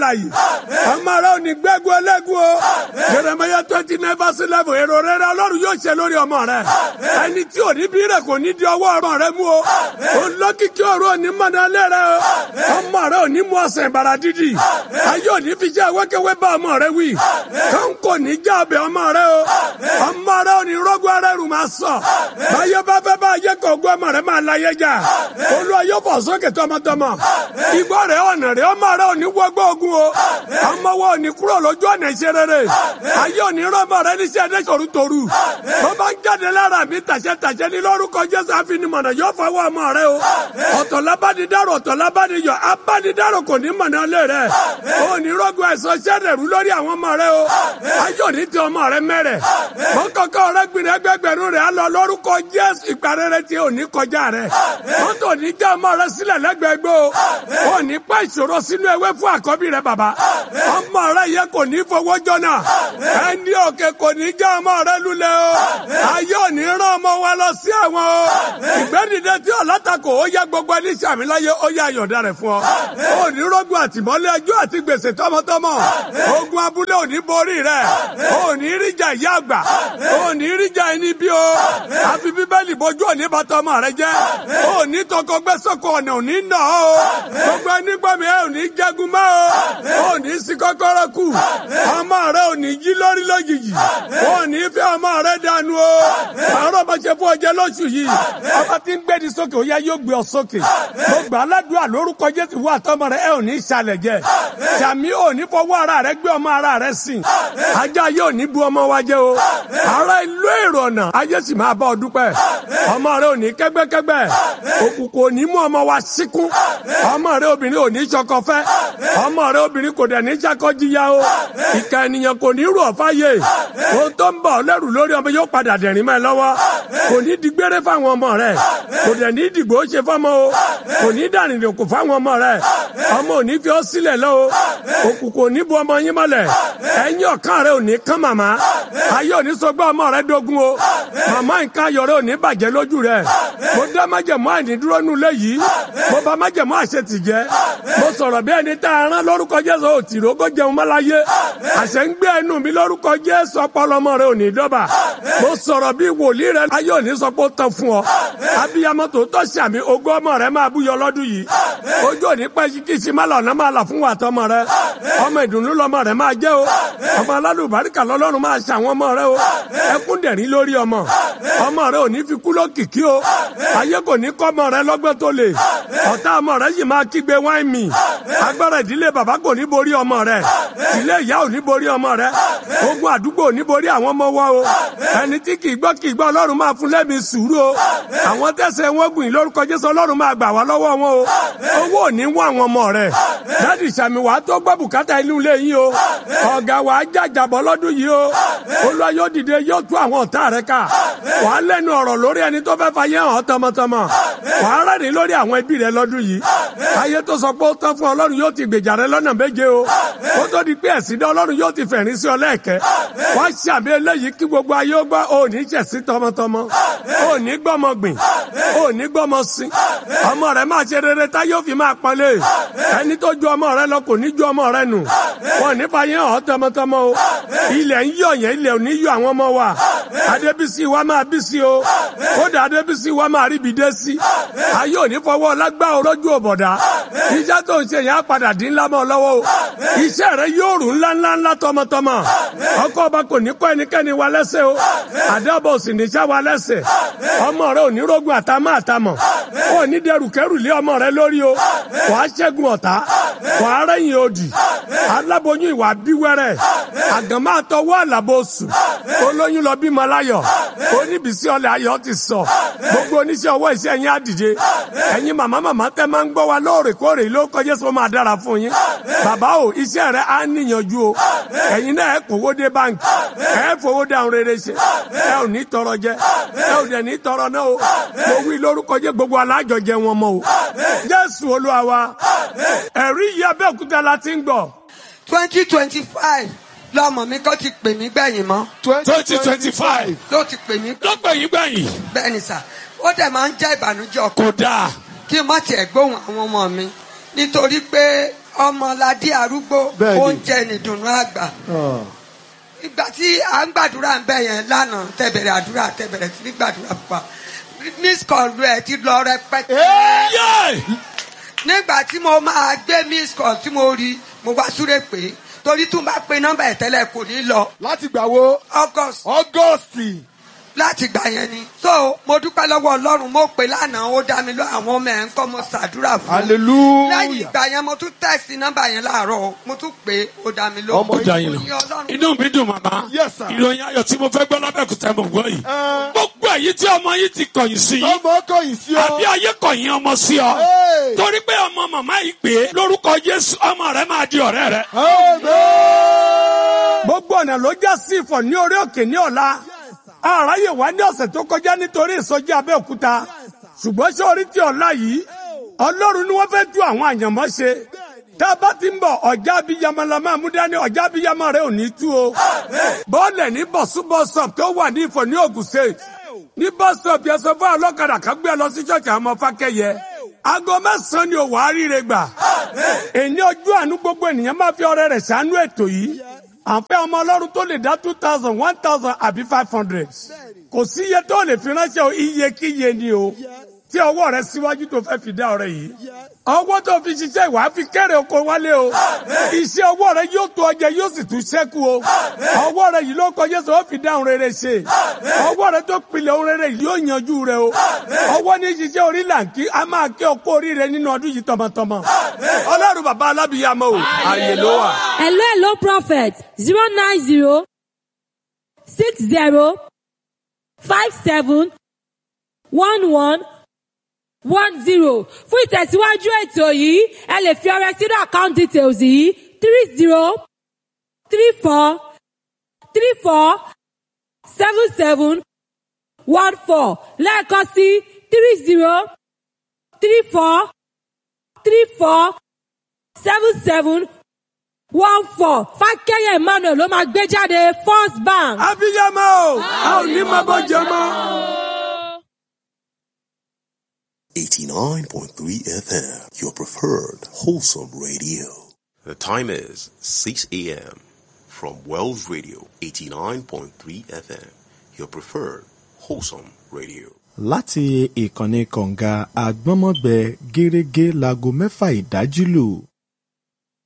alàyè ọmọ rẹ ò ní gbẹ́gun ẹlẹ́gun o Jeremiah twenty nine verse eleven èrò rere ọlọ́run yóò ṣe lórí ọmọ rẹ ẹni tí ò ní bí rẹ kò ní di ọwọ́ ọmọ rẹ mú o olókìkí ọ̀rọ̀ òní mọ̀nàlẹ́ rẹ o ọmọ rẹ ò ní mú ọ̀sẹ̀ ìbàrà dídì ayé òní fi jẹ́ wékéwé bá ọmọ rẹ wí kọ́ńkò ní já ọbẹ̀ ọmọ rẹ o ọmọ rẹ ò ní rọ́gbọ́ rẹ rù máa sọ báyọ̀ bá fẹ́ bá ayé kọ̀ọ̀gọ́ ọmọ rẹ máa láyé jà olúwa yóò fọ̀ sókè tọmọtọmọ igbó rẹ ọ̀nà rẹ ọmọ rẹ ò ní wọgbọ́ ogun o ọmọ wa ò ní kúrò lójú ọ̀nà ìṣe rere ayé ò ní rọ́mọ rẹ níṣẹ́ ẹ̀dẹ́ torutoru tó bá ń jáde lára mi tàṣẹ tàṣẹ ní lórúkọ jésù àfinimọ̀nà yóò fọwọ́ ọmọ rẹ o ọ̀tọ̀ lábánidárò ọ̀tọ̀ lábániyọ̀ abánidárò kò ní mọ̀nà lé rẹ o ní rọ́gùn ẹ̀sọ́ sẹ́dẹ̀rú lórí àwọn ọmọ rẹ o ayé ò ní ti ọmọ rẹ mẹ́rẹ̀ mọ́kànkọ́ rẹ gbìnrin ẹgbẹgbẹ̀rún rẹ á lọ lórúkọ jésù ìparẹ́rẹ́ tí ò ní kọjá rẹ mọ́tò ní já ọmọ rẹ sílẹ̀ lẹ́gbẹ̀ẹ́gbẹ́ o ò ní pẹ́ ìṣòro sínú ewé fún àkọ́bí rẹ bàbá ọmọ rẹ yẹ kò ní fowó jọ́nà ẹni òkè kò ní já ọmọ rẹ lulẹ̀ o ayé ò ní rán ọmọ wa lọ sí àwọn o ìgbẹ́dìde tí ọ̀làtàkò ó yẹ gbogbo ẹni sàmì láyé ó yẹ àyọ̀dá rẹ̀ fún ọ ó ní rógun àtìmọ́lé ẹjọ́ àti gbèsè tọmọtọmọ ogun abúlé ò ní borí rẹ ó ní ríjà ìyá àgbà ó ní ríjà ẹni bí o àfi bíbélì bójú òní bàtà ọmọ rẹ jẹ ó ní tọkọ gbẹsọkọ ọ̀nà òní nà ó gbogbo ẹni gbọ́ mi ẹ ò ní jẹ́gun mọ́ o ó ní sí kọ́kọ́rọ́ kù ọmọ rẹ ò ní jí lórí lójijì ó ní fẹ́ ọmọ rẹ dànù o àárọ̀ bá ṣe fún ọjọ́ lóṣù yìí ọba tí ń gbẹ́ni sókè ó yá yóò gbé ọ sókè mo gbà aládùúgbò lórúkọ Jésù wà tọmọ rẹ ẹ ò ní ṣàlẹ̀ jẹ sàmí ò ní fọwọ́ ara rẹ gbé ọmọ ara rẹ sìn ajá yóò ní bu ọmọ wa jẹ o ara ìlú èrò ọ̀nà ayé sì máa bá ọ dúpẹ́ ọmọ rẹ ò ní kẹ́gbẹ́kẹ́gbẹ́ òkùnkùn ò ní mú ọmọ wa síkún ọmọ rẹ obìnrin ò ní ṣọkọ fẹ́ ọmọ rẹ obìnrin kò dẹ̀ ní ṣakọ́jíyá o ìka ènìyàn kò ní rú ọ̀fà yé ohun tó ń bọ̀ ọ́ lẹ́rù lórí ọmọ yóò padà dẹ̀rín mọ́ ẹ lọ́wọ́ kò ní di gbére fáwọn ọmọ rẹ kò dẹ̀ ní dìgbò ṣe fọ́mọ o kò ní dànìdì kò fáwọn ọmọ rẹ ọmọ ò ní fi ọ́ sílẹ̀ lọ o òkùnkùn ò ní bu ọmọ yín mọ́lẹ̀ ẹ̀yìn ọ̀kan rẹ ò ní kán màmá ayé ò ní sọgbà ọmọ rẹ dógún o màmá nǹkan ayọ̀ rẹ ò ní bàjẹ́ lójú rẹ mo dá májẹ̀mú àìnídúró nù léyìí mo bá májẹ̀mú àṣetì jẹ́ mo sọ̀rọ̀ bí ẹni tá a rán lórúkọ Jésù ò tì rógó jẹun mọ́láyé àṣẹ ń gbé ẹnu mi lórúkọ Jésù ọpọlọmọ rẹ ò ní dọ́bà mo sọ̀rọ̀ bí wòlíì rẹ ayé ò ní sọ pé ó tán fún ọ abiyamọ tó tọ́ sí àmì ogún ọmọ rẹ máa búyọ lọ́dún yìí ojú òní pẹ́ kí kìsì má lọ́nà máa là fún wa tọmọ rẹ ọmọ ìdùnnú lọmọ rẹ máa jẹ́ o ọmọ alálùbáríkà lọ́lọ́run máa ṣe àwọn ọmọ rẹ o ẹkún dẹ̀rín lórí ọmọ ọmọ rẹ ò ní fi kú lókìkí o ayé kò ní kọ́ ọmọ rẹ lọ́gbọ́n tó lè ọ̀tá ọmọ rẹ yìí máa kígbe wáìn mi agbára ìdílé bàbá kò ní borí ọmọ rẹ ilé ìyá ò ní borí ọmọ rẹ ogun àdúgbò ò ní borí àwọn ọmọ wa o ẹni tí kì í gbọ́ kì í gbọ́ ọlọ́run máa fún lẹ́mìí sùúrù o àwọn tẹ̀sẹ̀ wọn gùn lórúkọ jésù ọlọ́run máa gbà wá lọ́wọ́ wọn o owó ò ní wọ́n àwọn ọmọ rẹ dádì sàmì wàá tó gbọ́ bùkátà inú ilé yín o ọ̀gá wàá jàjàbọ̀ lọ́dún yìí o olúwa yóò dìde yóò tú àwọn ọ̀tá rẹ ká wàá lẹ́nu ọ̀rọ̀ lórí ẹni tó fẹ́ fàyè hàn tọmọtọmọ wàá rẹ́rìn lórí àwọn ẹbí rẹ lọ́dún yìí ayé tó sọ pé ó tán fún ọlọ́run yóò ti gbèjà rẹ lọ́nà méje o ó tó di pé ẹ̀sìn dá ọlọ́run yóò ti fẹ̀rín sí ọ lẹ́ẹ̀kẹ́ wá ṣàmì eléyìí kí gbogbo ayé ó gbọ́ ò ní ṣẹ̀sí tọmọtọmọ ò ní gbọ́mọ gbìn ò ní gbọ́mọ sin ọmọ rẹ máa ṣe rere tá yóò fi máa pọ́nlé ẹni tó ju ọmọ rẹ lọ kò ní ju ọmọ rẹ nù wọn ní fàyè hàn tọmọtọmọ o ilẹ̀ ń yọ̀ yẹn ilẹ̀ ò ní yọ àwọn ọmọ wa adébísí wa máa bísí o kódà adébísí wa máa ríbi dé sí ayé ò ní fọwọ́ lágbá orójú òbọ̀dá iṣẹ́ tó ń ṣe yẹn á padà dín ńlá mọ́ lọ́wọ́ o iṣẹ́ rẹ yóò rùn ńlá ńlá ńlá tọmọtọmọ ọkọ ọba kò ní kọ́ ẹnikẹ́ni wa lẹ́sẹ̀ o àdàbọ̀ sì ní sá wa lẹ́sẹ̀ ọmọ rẹ ò ní rógun àtàmọ́ àtàmọ̀ ò ní dẹrù kẹrù lé ọmọ rẹ lórí o wàá ṣẹ́gun ọ̀tá wàá rẹ́yìn òdì aláboyún ìwà bíwẹ́rẹ́ àgànmá àtọwọ́ àlàbòsù olóyún lọ bímọ láyọ̀ oníbísí ọlẹ̀ ayọ̀ ti sọ gbogbo oníṣẹ́ ọwọ́ iṣẹ́ yín á dìde ẹ̀yin màmá màmá tẹ́ máa ń gbọ́ wa lóòrèkóòrè ló kọjá sọ máa dára fún yín bàbá o iṣẹ́ rẹ á níyànjú o ẹ̀yin náà ẹ kówó dé báńkì ẹ fowó dáhùn rere ṣe ẹ ò ní tọrọ jẹ ẹ ò dẹ̀ ní tọrọ náà o mo wí lórúkọ jẹ gbogbo alájọjẹ wọn mọ o jésù olúwa wa ẹ̀rí yìí abẹ́òkúta la ti ń gbọ́ twenty twenty five lọmọ mi kọ́ ti pè mí gbẹ̀yìn mọ́ twenty twenty five ló ti pè mí lọ́gbẹ̀yìn gbẹ̀yìn bẹ́ẹ̀ ni sà ó dẹ̀ máa ń jẹ́ ìbànújẹ́ ọkàn kò dáa kí n má tiẹ̀ gbóhùn àwọn ọmọ mi nítorí pé ọmọládé arúgbó Bẹ́ẹ̀ni. oúnjẹ nìdùnnú àgbà Ah. ìgbà tí à ń gbàdúrà ń bẹ yẹn lánàá tẹ̀bẹ̀rẹ̀ àdúrà tẹ̀bẹ̀rẹ̀ sí ní gbàdúrà pupa miss call rẹ̀ ti lọ rẹpẹtẹ. Ẹ́! Yay! nígbà tí mo máa gbé miss call tí mo rí mo wá súré pé torí tún bá pe nọ́mbà ẹ̀ tẹ́lẹ̀ kò ní lọ láti gbà wo august August. láti gbà yẹn ni. so mo dúpẹ́ lọ́wọ́ ọlọ́run mo pè lánàá ó dá mi lọ àwọn ọmọ ẹ̀ ń kọ́ mo ṣàdúrà fún un. lẹ́yìn hallelujah. ìgbà yẹn mo tún tẹ̀sí nọ́mbà yẹn láàárọ̀ mo tún pè é ó dá mi lóhùn. Ọmọ Ó dá yín lọ. Ní Ọlọ́run inú mi dùn màmá Yes, sir. ìròyìn ayọ̀ tí mo fẹ́ gbọ́ lábẹ́kúta mo gbọ́ yìí Ẹ́. gbogbo èyí tí ọmọ yìí ti kọ̀yìn sí yìí ọmọ kọyìn sí ọ. àbí ayé kọ̀yìn ọmọ sí ọ Hey. torí pé ọmọ màmá yìí pé lórúkọ Jésù ọmọ rẹ máa di ọ̀rẹ́ rẹ. Amen. gbogbo ọ̀nà ló já sí ìfọ̀ ní orí òkè ní ọ̀la àráyè wá ní ọ̀sẹ̀ tó kọjá nítorí ìsọjí Abẹ́òkúta ṣùgbọ́n ṣé orí ti ọ̀la yìí Ọlọ́run ni wọ́n fẹ́ tú àwọn àyànmọ́ ṣe tá a bá ti ń bọ̀ ọ̀já abiyamọ la máa mú dání ọ̀já abiyamọ rẹ ò ní tú o bọ́ọ̀lẹ̀ ní bọ̀sú bọ́sọ̀p tó wà ní ìfọ̀ ní Ògùn State ní bọ́sọ̀p yẹn sọ fún ọlọ́kadà kan gbé ẹ lọ sí ṣọ́ọ̀ṣì àwọn ọmọ Fákẹ́yẹ aago mẹ́sàn-án ni òwò àríire gbà èyí ojú àánú gbogbo ènìyàn máa fi ọrẹ rẹ̀ ṣàánú ètò yìí àfẹ́ ọmọ ọlọ́run tó lè dá two thousand one thousand àbí five hundred kò sí iye tó lè fi ránṣẹ́ o iye kí iye ni o tí ọwọ́ rẹ síwájú tó fẹ́ fi dá ọrẹ yìí ọwọ́ tó fi ṣiṣẹ́ ìwà á fi kéré oko wálé o iṣẹ́ ọwọ́ rẹ yóò tó ọjẹ yóò sì tún ṣẹ́kù o ọwọ́ rẹ yìí ló kọjá sọ ó fi dá ohun rere ṣe ọwọ́ rẹ tó pilẹ̀ ohun rere yìí yóò yanjú rẹ o ọwọ́ ní ṣiṣẹ́ orí làǹkì a máa kí ọkọ oríire nínú ọdún yìí tọmọtọmọ ọlọ́run bàbá alábìyàmọ o àyè ló wà. Hello, hello, prophet. Zero nine zero six zero five seven one one one zero. Fún ìtẹ̀síwájú ètò yìí, ẹ lè fi ọrẹ sínú account details yìí three zero three four three four seven seven one four lẹ́ẹ̀kan sí three zero three four three four seven seven one four fákẹ́yẹ̀ emmanuel ló máa gbé jáde first bank. abiyamọ o a ò ní máa bọ́ jẹ mọ́. 89.3 FM, your preferred wholesome radio. The time is 6 a.m. from Wells Radio 89.3 FM, your preferred wholesome radio. láti ìkànnì kọ̀ǹga àgbọ́nmọ́gbẹ gẹ́rẹ́gẹ́ láago mẹ́fà ìdájí lù